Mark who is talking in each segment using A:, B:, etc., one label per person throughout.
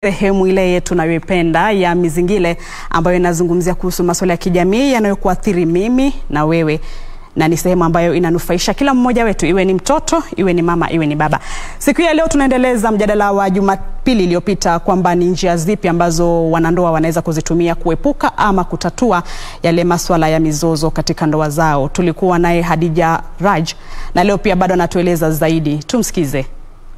A: Sehemu ile yetu tunayoipenda ya Mizingile ambayo inazungumzia kuhusu masuala ya kijamii yanayokuathiri mimi na wewe na ni sehemu ambayo inanufaisha kila mmoja wetu, iwe ni mtoto, iwe ni mama, iwe ni baba. Siku ya leo tunaendeleza mjadala wa Jumapili iliyopita kwamba ni njia zipi ambazo wanandoa wanaweza kuzitumia kuepuka ama kutatua yale masuala ya mizozo katika ndoa zao. Tulikuwa naye Hadija Raj na leo pia bado anatueleza zaidi. Tumsikize.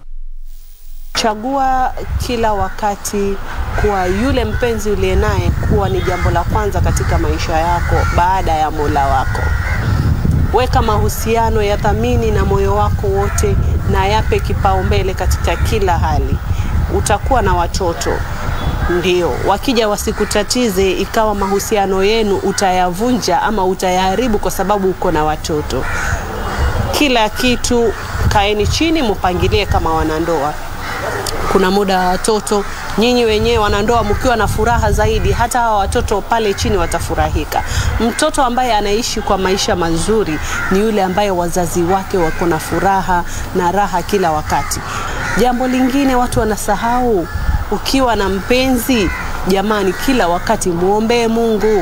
B: Chagua kila wakati kuwa yule mpenzi uliye naye kuwa ni jambo la kwanza katika maisha yako baada ya Mola wako. Weka mahusiano ya thamini na moyo wako wote na yape kipaumbele katika kila hali. Utakuwa na watoto ndio, wakija wasikutatize ikawa mahusiano yenu utayavunja ama utayaharibu kwa sababu uko na watoto. Kila kitu kaeni chini, mupangilie kama wanandoa kuna muda wa watoto, nyinyi wenyewe wanandoa mkiwa na furaha zaidi, hata hawa watoto pale chini watafurahika. Mtoto ambaye anaishi kwa maisha mazuri ni yule ambaye wazazi wake wako na furaha na raha kila wakati. Jambo lingine watu wanasahau, ukiwa na mpenzi, jamani, kila wakati muombee Mungu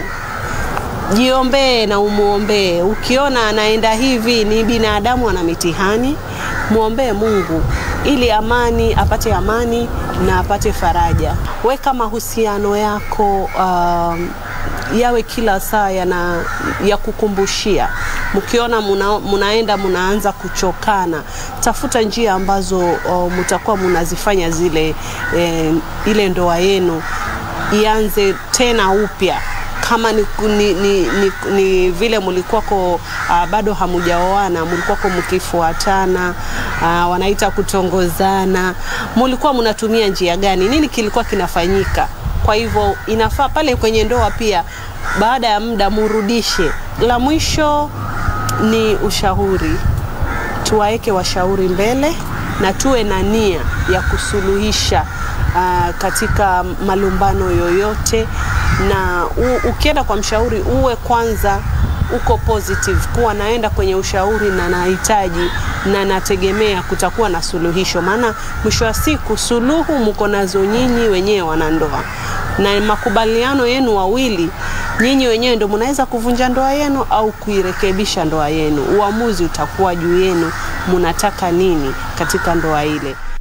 B: jiombee na umwombee. Ukiona anaenda hivi, ni binadamu, ana mitihani, mwombee Mungu ili amani apate amani na apate faraja. Weka mahusiano yako um, yawe kila saa yana ya kukumbushia. Mkiona muna, munaenda munaanza kuchokana, tafuta njia ambazo uh, mtakuwa munazifanya zile eh, ile ndoa yenu ianze tena upya kama ni, ni, ni, ni, ni vile mlikuwako uh, bado hamujaoana, mlikuwako mkifuatana uh, wanaita kutongozana, mlikuwa mnatumia njia gani? Nini kilikuwa kinafanyika? Kwa hivyo inafaa pale kwenye ndoa pia, baada ya muda murudishe. La mwisho ni ushauri, tuwaeke washauri mbele na tuwe na nia ya kusuluhisha uh, katika malumbano yoyote na u, ukienda kwa mshauri uwe kwanza uko positive, kuwa naenda kwenye ushauri na nahitaji na nategemea kutakuwa na suluhisho, maana mwisho wa siku suluhu mko nazo nyinyi wenyewe wanandoa, na makubaliano yenu wawili nyinyi wenyewe ndio mnaweza kuvunja ndoa yenu au kuirekebisha ndoa yenu. Uamuzi utakuwa juu yenu, mnataka nini katika ndoa ile.